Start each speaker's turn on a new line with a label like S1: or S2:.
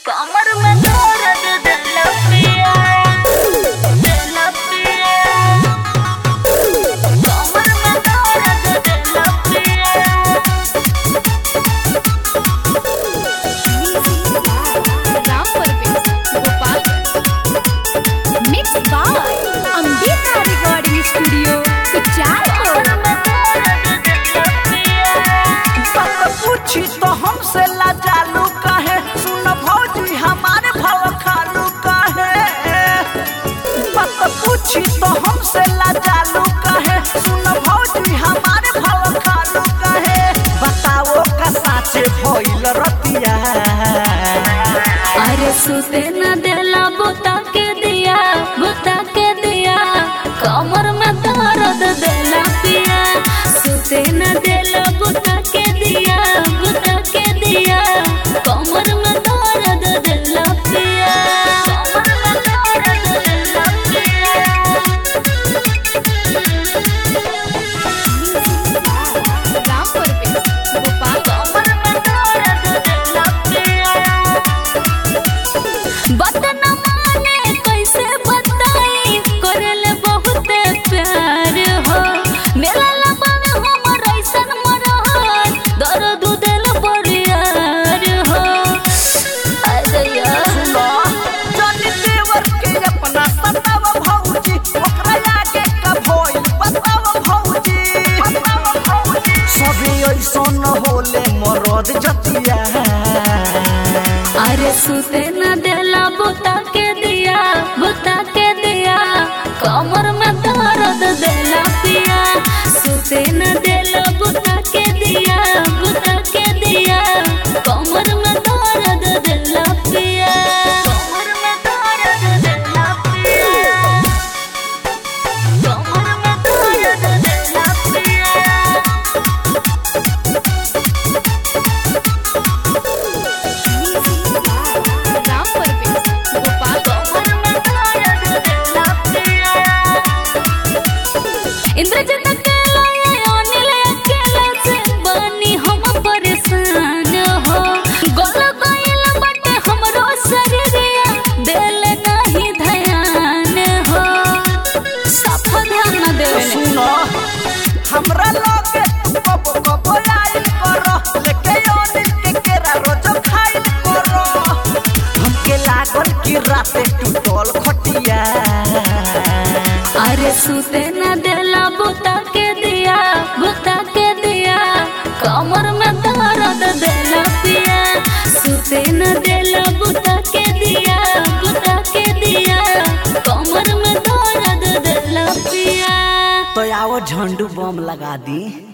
S1: कमर में दर्द दिल पिया दिल पिया कमर में दर्द दिल पिया
S2: Ram Parvesh Gopalganj mix by Ambika recording studio Ucharpur
S3: बात पूछी तो हमसे लाजालू काहे सुन भौजी हमारे भाव खालू काहे बात पूछी तो हमसे लाजालू काहे सुन भौजी हमारे भाव खालू काहे बताओ का साचे भइल रतिया
S1: अरे सुते न देला बुता के दिया बुता के दिया कमर में दर्द देला पिया सुते न देला बुता के दिया बुता के दिया कमर में दर्द देला पिया कमर में दर्द देला पिया
S2: राम परवेश गोपालगंज
S1: कमर में दर्द देला पिया बात न माने कैसे बताई करल बहुत प्यार हो मेरा लबन हमर ऐसन मरहर दर्द दिल बरियार हो अरे यार
S3: जानी देवर के अपना सताव भौजी ओकरा आगे का भइल बताव भौजी बताव भौजी सभी ऐसन होले मरद जतिया
S1: अरे सुते न देला बुता के दिया बुता के दिया कमर में दर्द देला पिया सुते न देला बुता के दिया बुता के दिया कमर में दर्द देला पिया कमर में दर्द देला पिया कमर में दर्द देला पिया
S2: राम परवेश गोपालगंज
S1: इंद्रजन अकेला ये अनिल अकेला से बनी हम परेशान हो गोल गइल बटे हमरो शरीरिया दिल नहीं ध्यान हो सफा ध्यान न देवे
S3: सुनो हमरा लगे कब कब आइल करो लेके ओनिल के केरा रोज खाइल करो हमके लागल कि राते टूटल खटिया
S1: अरे सुते न देला बुता के दिया बुता के दिया कमर में दर्द देला पिया सुते न देला बुता के दिया बुता के दिया कमर में दर्द देला पिया
S3: तो आओ झंडू बम लगा दी